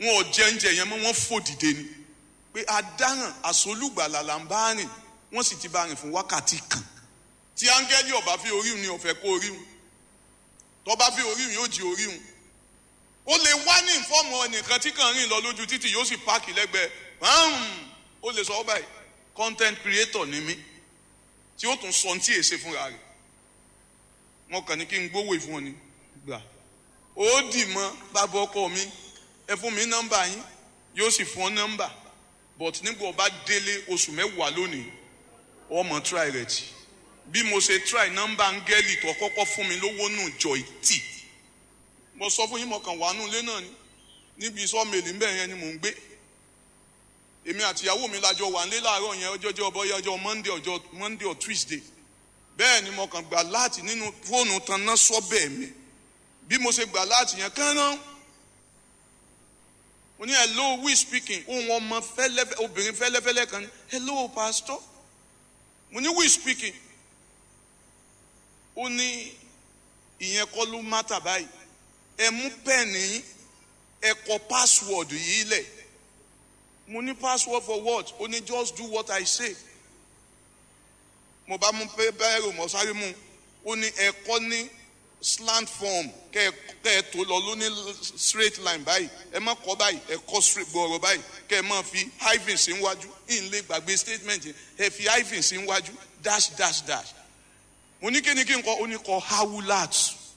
wọn ò jẹ oúnjẹ yẹn mọ́ wọ́n fò dìde ni pé adáràn àsolúgbàlà là ń bá rìn wọ́n sì ti bá rìn fún wákàtí kan tí áńgẹ́lì ọ̀bá fi orí ni ọ̀fẹ́ kó orí wọn tọ́ba fi orí wọn yóò jí orí wọn ó lè wá ní ìfọ́ọ̀mù ẹnìkan tí kàn rìn lọ lójú títì yóò sì páàkì lẹ́gbẹ̀ẹ́ ó lè sọ ọ́ báyìí content creator ni mí tí ó tún sọ ní tí èsè fúnra rẹ̀ wọn kàn ní kí n gbówó ìfún ọ ni gbà ó dì mọ́ bàbá ọkọ mi ẹ fún mi nọ́mbà yín yóò sì fún ọ nọ́mbà but nígbà ọba délé oṣù mẹ́wàá lónìí ọmọ try rẹ̀ tì bí mo ṣe try nọ́mbà áńgẹ́lì tó kọ́kọ́ fún mi lówó nù jọ ìtì mo sọ fún yín mo kàn wà nù ilé náà ni níbi sọ́ọ̀mẹ̀lì ń bẹ̀ yẹn ni mò ń gbé èmi àti ìyàwó mi lájọ wà nílé láàárọ̀ yẹn ọjọ́jọ́ bọ́yá ọjọ́ monday ọjọ́ monday or tuesday bẹ́ẹ̀ ni mo kàn gbà láti nínú fóònù tanná sọ́bẹ̀ mi bí mo ṣe gbà láti yẹn kánná mo ní hello we speaking ohun ọmọ fẹ́lẹ́fẹ́ obìnrin fẹ́lẹ́fẹ́lẹ́ kan ní hello pastor mo ní we speaking ó ní ìyẹn kọ́ ló mátà báyìí ẹ mú pẹ́ẹ̀nì ẹ kọ password yìí lẹ̀ mo ní password for what ó ní just do what I say mo bá mú bẹ́ẹ̀rù mo sáré mú ó ní ẹ kọ́ ní slant form kẹ́ ẹ tó lọ ló ní straight line báyìí ẹ má kọ́ báyìí ẹ kọ́ straight gbọ̀ọ̀rọ̀ báyìí kẹ́ ẹ má fi hyphen sí wájú ìǹlẹ̀ gbàgbé statement ẹ fi hyphen sí wájú dash dash dash mo ní kí ni kí n kọ ó ní kọ hawulat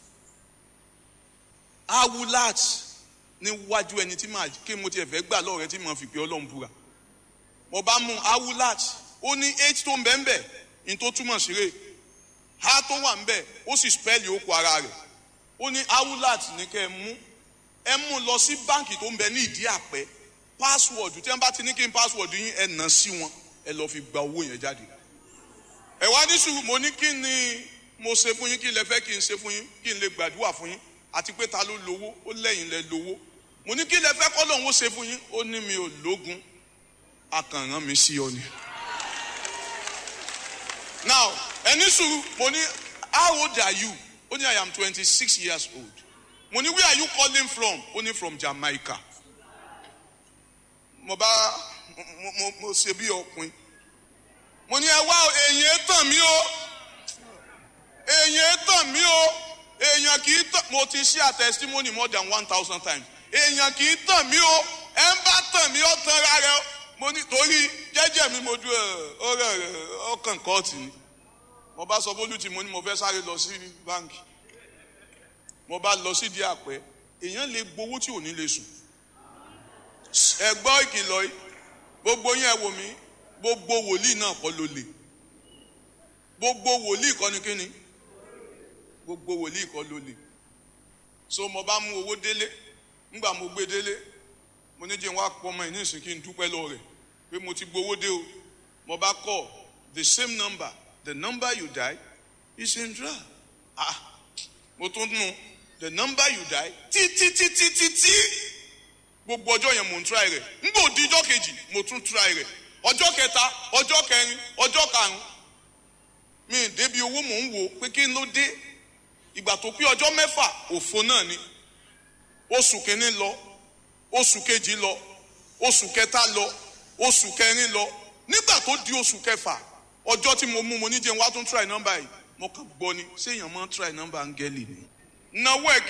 hawulat níwájú ẹni tí màá kí mo tiẹ̀ fẹ́ gbà lọ́rẹ́ tí màá fi pé ọlọ́run búra mo bá mú hawulat ó ní eight tó ń bẹ́ẹ̀ bẹ́ẹ̀ ní tó túmọ̀ sí rè ha tó wà ń bẹ́ẹ̀ ó sì spẹ́ẹ̀lì okò ara rẹ̀ ó ní hawulat ní kẹ́ ẹ mú ẹ mú lọ sí báǹkì tó ń bẹ ní ìdí àpẹ pásíwọ̀dù tí wọ́n bá ti ní kí n pásíwọ̀dù yín ẹ nà sí wọn ẹ lọ́ọ́ fi gba owó yẹn jáde ẹ wá ní sùúrù mo ní kí ni mo ṣe fún yín kí lẹ fẹ́ kí n ṣe fún yín kí n lè gbàdúrà fún yín àti pé ta ló lówó ó lẹ́yìn lẹ lówó mo ní kí lẹ fẹ́ kọ́ lòun ó ṣe fún yín ó ní mi ò lógun akànràn mi sí ọ ni. now ẹni sùúrù mo ní how old are you ó ní I am twenty six years old mo ní where are you calling from ó ní from Jamaica mo bá mo mo mo ṣe bí ọkùnrin mo ní ẹ wá èèyàn tàn mí o èèyàn tàn mí o èèyàn kì í tàn mo ti ṣe a testimony more than one thousand times èèyàn kì í tàn mí o ẹ ń bá tàn mí ó tan ara rẹ mo ní torí jẹ́jẹ́ mi mo ju ọ̀rẹ́ rẹ ọkàn kọọtì ni mo bá sọ fólú tí mo ní mo fẹ́ sáré lọ sí báńkì mo bá lọ sí di àpẹ èèyàn lè gbowó tí ò ní lè sùn ẹ gbọ́ ìkìlọ̀ yìí gbogbo yín ẹ wò mí gbogbo wòlíì náà kọ́ ló lè gbogbo wòlíì kọ́ ni kíni gbogbo wòlíì kọ́ ló lè so mo bá mú owó délé ńgbà mo gbé délé mo ní jẹ́ wá pọ̀ ọmọ yìí nísìnyí kí n dúpẹ́ lọ rẹ̀ pé mo ti gbowó dé o mo bá kọ́ the same number the number you die is in draw ah mo tún nu the number you die títí títí títí gbogbo ọjọ́ yẹn mo ń try rẹ̀ ńgbà òdi ọjọ́ kejì mo tún try rẹ̀ ọjọ́ kẹta ọjọ́ kẹrin ọjọ́ karùn mi ì débi owó mò ń wò pé kí n ló dé ìgbà tó pé ọjọ́ mẹ́fà òfo náà ni oṣù kìíní lọ oṣù kejì lọ oṣù kẹta lọ oṣù kẹrin lọ nígbà tó di oṣù kẹfà ọjọ́ tí mo mú mo ní jẹun wá tún try number yìí mo kàn gbọ́ ni ṣé èèyàn máa ń try number áńgẹ́lì ni náwó ẹ̀ kí